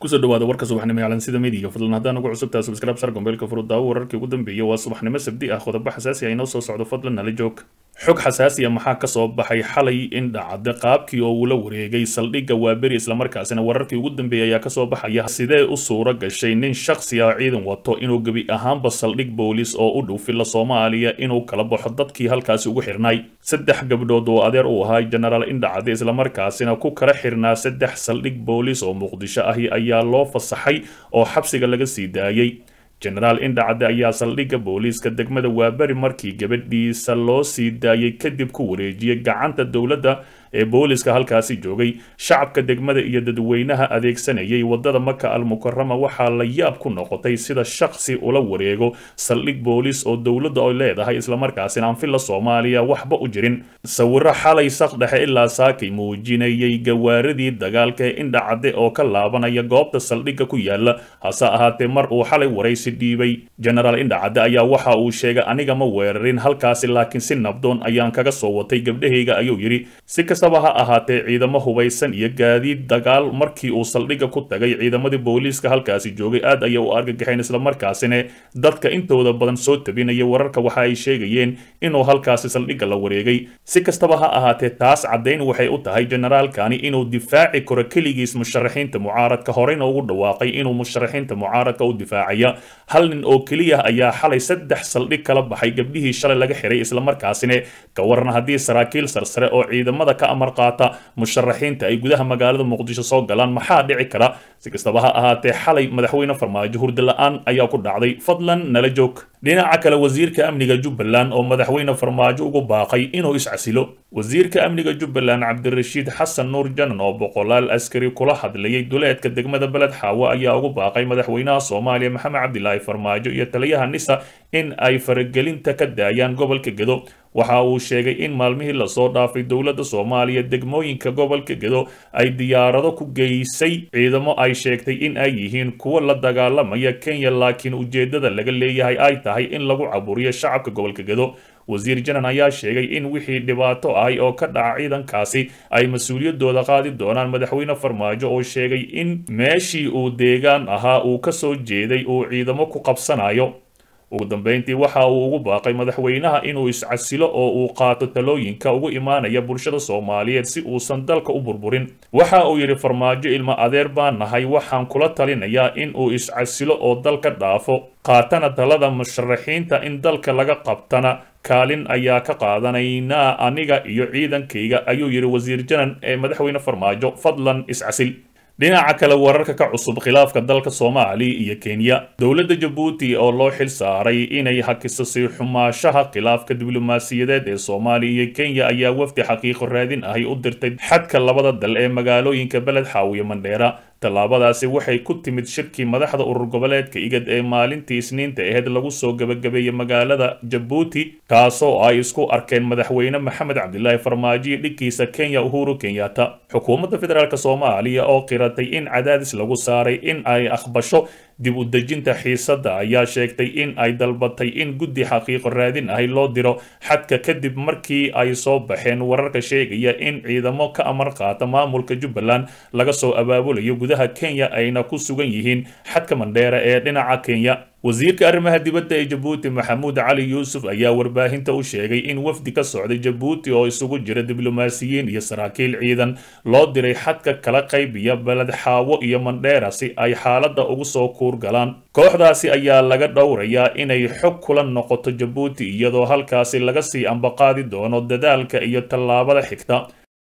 kusoo dhawaada warka subaxnimo ee calansida midiga fadlan haddaan ugu cusubtaha subscribe sar gombeelka furudaawo wararkii ugu dambeeyay waa subaxnimo sabdi ah qodobo xasaasi ah inoo soo socdo fadlan nala joog xog xasaasiya maxaa ka soo baxay xalay in dhacda qaabkii oo uu la wareegay saldhigga waaberi islamarkaasina wararkii ugu dambeeyay ayaa kasoo baxaya sidee u suura gashay nin shakhsi ah ciidan wato inuu gebi ahaanba saldhig boolis oo u dhow filla soomaaliya inuu kala baxo dadkii halkaasi ugu xirnay saddex gabdhood oo adeer u ahaa jenaraal indhacade islamarkaasina ku kala xirnaa saddex saldhig boolis oo muqdisho ahi ayaa loo fasaxay oo xabsiga laga sii daayey jenaraal indhacade ayaa saldhigga booliiska degmada waaberi markii gabadhiisa loo sii daayay kadib ku wareejiyey gacanta dowladda ee booliska halkaasi joogay shacabka degmada iyo dadweynaha adeegsanayay wadada maka al mukarama waxaa la yaab ku noqotay sida shakhsi ula wareego saldhig boolis oo dowladda ay leedahay islamarkaasina aan filla soomaaliya waxba u jirin sawiro xalay saqdhexe ilaa saakay muujinayay gawaaridii dagaalka ee indhacade oo ka laabanaya goobta saldhigga ku yaala hase ahaatee mar uu xalay waraysi dhiibay jenaraal indhacade ayaa waxa uu sheegay aniga ma weerarin halkaasi laakiin si nabdoon ayaan kaga soo watay gabdhahayga ayuu yidhi si kastaba ha ahaatee ciidamo hubaysan iyo gaadiid dagaal markii uu saldhigga ku tagay ciidamadii booliiska halkaasi joogay aad ayay u argagaxeen islamarkaasina dadka intooda badan soo tabinaya wararka waxa ay sheegayeen inuu halkaasi saldhigga la wareegay si kastaba ha ahaatee taas caddayn waxay u tahay generaalkani inuu difaaci karo keligiis musharaxiinta mucaaradka horeyna ugu dhawaaqay inuu musharaxiinta mucaaradka u difaacaya hal nin oo keliya ayaa xalay saddex saldhig kala baxay gabdhihii shalay laga xiray islamarkaasina ka waran haddii saraakiil sarsare oo ciidamada ka amar qaata musharaxiinta ay gudaha magaalada muqdisho soo galaan maxaa dhici kara si kastaba ha ahaatee xalay madaxweyne farmaajo hurda la-aan ayaa ku dhacday fadlan nala joog dhinaca kale wasiirka amniga jubbaland oo madaxweyne farmaajo ugu baaqay inuu iscasilo wasiirka amniga jubbaland cabdirashiid xasan nuur janan oo boqolaal askari kula hadlayay duleedka degmada beled xaawo ayaa ugu baaqay madaxweynaha soomaaliya maxamed cabdilaahi farmaajo iyo taliyaha nisa in ay faragelinta ka daayaan gobolka gedo waxa uu sheegay in maalmihii lasoo dhaafay dowladda soomaaliya degmooyinka gobolka gedo ay diyaarado ku geysay ciidamo ay sheegtay in ay yihiin kuwo la dagaalamaya kenya laakiin ujeeddada laga leeyahay ay tahay in lagu caburiyo shacabka gobolka gedo wasiir janan ayaa sheegay in wixii dhibaato ahay oo ka dhaca ciidankaasi ay mas-uuliyadooda qaadi doonaan madaxweyne farmaajo oo sheegay in meeshii uu deegaan ahaa uu ka soo jeeday uu ciidamo ku qabsanayo ugu dambeyntii waxa uu ugu baaqay madaxweynaha inuu iscasilo oo uu qaato talooyinka ugu imaanaya bulshada soomaaliyeed si uusan dalka u burburin waxa uu yidhi farmaajo ilmo adeer baan nahay waxaan kula talinayaa in uu iscasilo oo dalka dhaafo qaatana talada musharaxiinta in dalka laga qabtana kaalin ayaa ka qaadanaynaa aniga iyo ciidankayga ayuu yidhi wasiir janan ee madaxweyne farmaajo fadlan iscasil dhinaca kale wararka ka cusub khilaafka dalka soomaaliya iyo kenya dowladda jabuuti oo loo xil saaray inay hakiso sii xumaashaha khilaafka diblomaasiyadeed ee soomaaliya iyo kenya ayaa wafdi xaqiiqo raadin ahi u dirtay xadka labada dal ee magaalooyinka beled xaawiye mandheera tallaabadaasi waxay ku timid shirkii madaxda urur goboleedka igad ee maalintii isniinta aheyd lagu soo gebagabeeyey magaalada jabuuti kaasoo ay isku arkeen madaxweyne maxamed cabdilaahi farmaajo iyo dhiggiisa kenya uhuru kenyatta xukuumadda federaalk soomaaliya oo qiratay in cadaadis lagu saaray in ay aqbasho dib u dejinta xiisadda ayaa sheegtay in ay dalbatay in guddi xaqiiqo raadin ahi loo diro xadka kadib markii ay soo baxeen wararka sheegaya in ciidamo ka amar qaata maamulka jubbaland laga soo abaabulayo gudaha kenya ayna ku sugan yihiin xadka mandheera ee dhinaca kenya wasiirka arrimaha dibadda ee jabuuti maxamuud cali yuusuf ayaa warbaahinta u sheegay in wafdi ka socday jabuuti oo isugu jira diblomaasiyiin iyo saraakiil ciidan loo diray xadka kala qaybiya beled xaawo iyo mandheera si ay xaaladda ugu soo kuurgalaan kooxdaasi ayaa laga dhowrayaa inay xog kula noqoto jabuuti iyadoo halkaasi laga sii ambaqaadi doono dadaalka iyo tallaabada xigta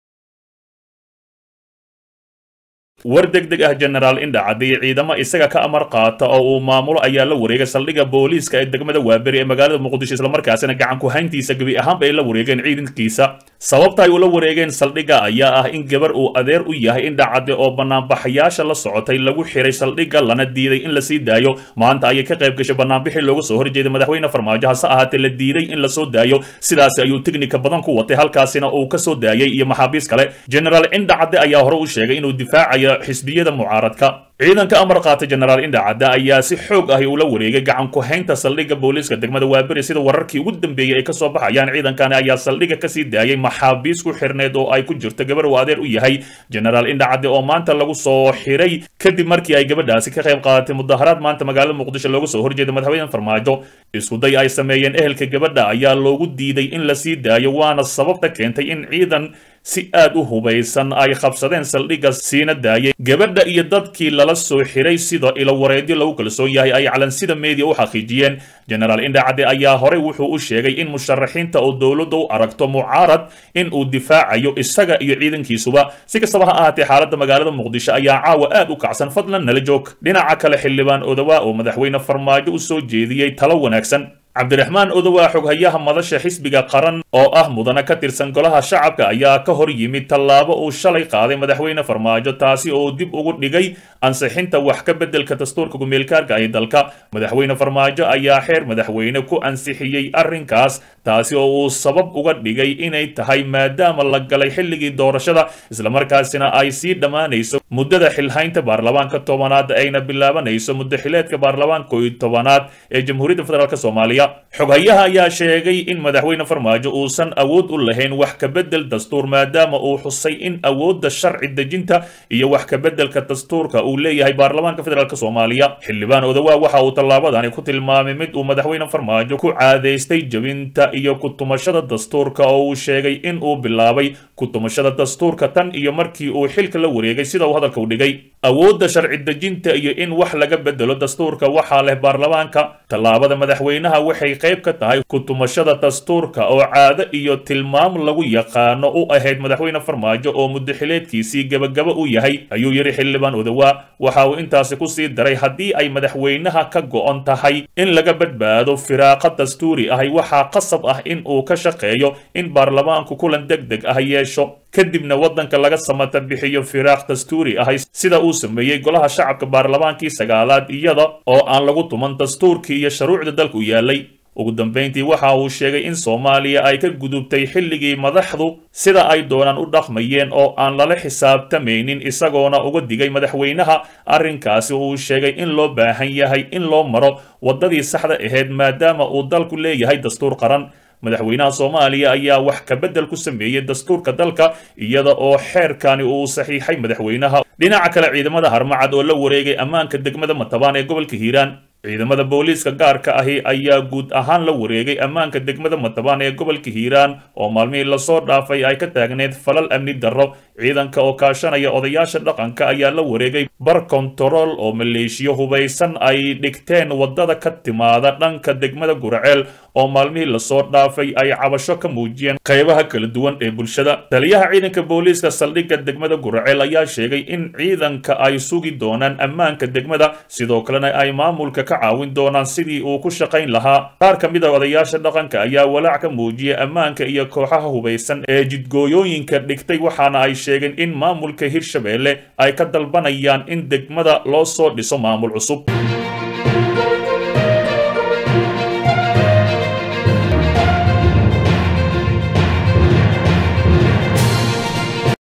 war deg deg ah jenaraal indhacade iyo ciidamo isaga ka amar qaata oo uu maamulo ayaa la wareegay saldhigga booliiska ee degmada waaberi ee magaalada muqdisho islamarkaasina gacan ku-hayntiisa gebi ahaanba ay la wareegeen ciidankiisa sababta ay ula wareegeen saldhigga ayaa ah in gabar uu adeer u yahay indhacade oo banaanbaxayaasha la socotay lagu xiray saldhigga lana diiday in lasii daayo maanta ayay ka qayb gashay banaanbixii looga soo horjeeday madaxweyne farmaajo hase ahaatee la diiday in lasoo daayo sidaasi ayuu teknika badan ku watay halkaasina uu ka soo daayay iyo maxaabiis kale jenaraal indhacade ayaa hore u sheegay inuu difaacayo xisbiyada mucaaradka ciidanka amar qaata jenaraal indhacadda ayaa si xoog ahi ula wareegay gacan ku-haynta saldhigga booliiska degmada waaberi sida wararkii ugu dambeeyey ay kasoo baxayaan ciidankani ayaa saldhigga kasii daayay maxaabiis ku xirneed oo ay ku jirto gabar uu adeer u yahay jenaraal indhacadde oo maanta lagu soo xiray kadib markii ay gabadhaasi ka qayb qaadatay mudaharaad maanta magaalada muqdisho looga soo horjeeda madaxweyne farmaajo iskuday ay sameeyeen ehelka gabadha ayaa loogu diiday in la sii daayo waana sababta keentay in ciidan si aad u hubaysan ay qabsadeen saldhigga siina daayay gabadha iyo dadkii lala soo xiray sida ilo wareedyo lagu kalsoon yahay ay calansida media u xaqiijiyeen jenaraal indhacadde ayaa horey wuxuu u sheegay in musharaxiinta oo dowladda u aragto mucaarad in uu difaacayo isaga iyo ciidankiisuba si kastaba ha ahaatee xaaladda magaalada muqdisho ayaa caawa aad u kacsan fadlan nala joog dhinaca kale xildhibaan odawa oo madaxweyne farmaajo u soo jeediyey talo wanaagsan cabdiraxmaan odowaa xoghayaha madasha xisbiga qaran oo ah mudana ka tirsan golaha shacabka ayaa ka hor yimid tallaabo uu shalay qaaday madaxweyne farmaajo taasi oo dib ugu dhigay ansixinta wax ka beddelka dastuurka gumeelkaarka ee dalka madaxweyne farmaajo ayaa xeer madaxweyne ku ansixiyey arrinkaas taasi oo uu sabab uga dhigay inay tahay maadaama la galay xilligii doorashada islamarkaasina ay sii dhammaanayso muddada xilhaynta baarlamaanka tobanaad ayna bilaabanayso muddo xileedka baarlamaanka kooiyo tobanaad ee jamhuuriyadda federaalk soomaaliya xoghayaha ayaa sheegay in madaxweyne farmaajo uusan awood u lahayn wax ka beddel dastuur maadaama uu xusay in awoodda sharci dejinta iyo wax ka beddelka dastuurka uu leeyahay baarlamaanka federaalk soomaaliya xildhibaan odawaa waxa uu tallaabadani ku tilmaamay mid uu madaxweyne farmaajo ku caadaystay jebinta iyo kutumashada dastuurka oo uu sheegay in uu bilaabay kutumashada dastuurka tan iyo markii uu xilka la wareegay sida uu hadalka u dhigay awoodda sharci dejinta iyo in wax laga bedelo dastuurka waxaa leh baarlamaanka tallaabada madaxweynaha waxay qayb ka tahay kutumashada dastuurka oo caado iyo tilmaam lagu yaqaano u ahayd madaxweyne farmaajo oo muddaxileedkiisii gebagaba u yahay ayuu yidhi xildhibaan odawaa waxa uu intaasi ku sii daray haddii ay madaxweynaha ka go'on tahay in laga badbaado firaaqa dastuuri ahi waxaa qasab ah in uu ka shaqeeyo in baarlamaanku kulan deg deg ah yeesho kadibna waddanka laga samata bixiyo firaaq dastuuri ahay sida uu sameeyey golaha shacabka baarlamaankii sagaalaad iyada oo aan lagu tuman dastuurkii iyo shuruucda dalku yaalay ugu dambayntii waxa uu sheegay in soomaaliya ay ka gudubtay xilligii madaxdu sida ay doonaan u dhaqmayeen oo aan lala xisaabtamaynin isagoona uga digay madaxweynaha arrinkaasi uu sheegay in loo baahan yahay in loo maro waddadii saxda ahayd maadaama uu dalku leeyahay dastuur qaran madaxweynaha soomaaliya ayaa wax ka beddel ku sameeyey dastuurka dalka iyada oo xeerkani uu saxiixay madaxweynaha dhinaca kale ciidamada harmacad oo la wareegay ammaanka degmada matabaan ee gobolka hiiraan ciidamada booliiska gaarka ahi ayaa guud ahaan la wareegay ammaanka degmada matabaan ee gobolka hiiraan oo maalmihii lasoo dhaafay ay ka taagneed falal amni darro ciidanka oo kaashanaya odayaasha dhaqanka ayaa la wareegay bar kontarool oo maleeshiyo hubaysan ay dhigteen waddada ka timaada dhanka degmada guraceel oo maalmihii lasoo dhaafay ay cabasho ka muujiyeen qaybaha kala duwan ee bulshada taliyaha ciidanka booliiska saldhigga degmada guraceel ayaa sheegay in ciidanka ay sugi doonaan ammaanka degmada sidoo kalena ay maamulka ka caawin doonaan sidii uu ku shaqayn lahaa qaar ka mid a odayaasha dhaqanka ayaa walaac ka muujiyay ammaanka iyo kooxaha hubaysan ee jidgooyooyinka dhigtay waxaana ay sheegeen in maamulka hirshabeelle ay ka dalbanayaan in degmada loo soo dhiso maamul cusub